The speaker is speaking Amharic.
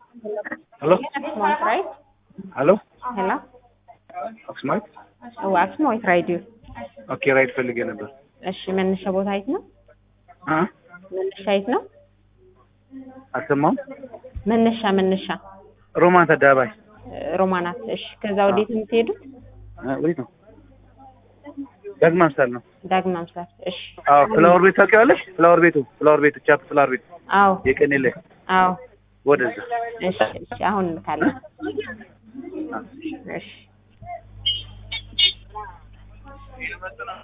Hello? Axmoit, right? Hello? Hello? አክስማይት Oh, Axmoit Radio. ኦኬ ራይድ ፈልጌ ነበር። እሺ መነሻ ቦታ የት ነው? አ መነሻ የት ነው? አልሰማሁም። መነሻ መነሻ ሮማን አደባባይ እ፣ ሮማናት። እሺ ከዛ ወዴት ነው የምትሄዱት? አ፣ ወዴት ነው? ዳግማ ምሳል ነው። ዳግማ ምሳል። እሺ አዎ ፍላወር ቤት ታውቂዋለሽ? ፍላወር ቤቱ ፍላወር ቤቱ ቻፕ ፍላወር ቤት አዎ የቀኔ ላይ አዎ። ወደዛ እሺ እሺ አሁን እንልካለን። እሺ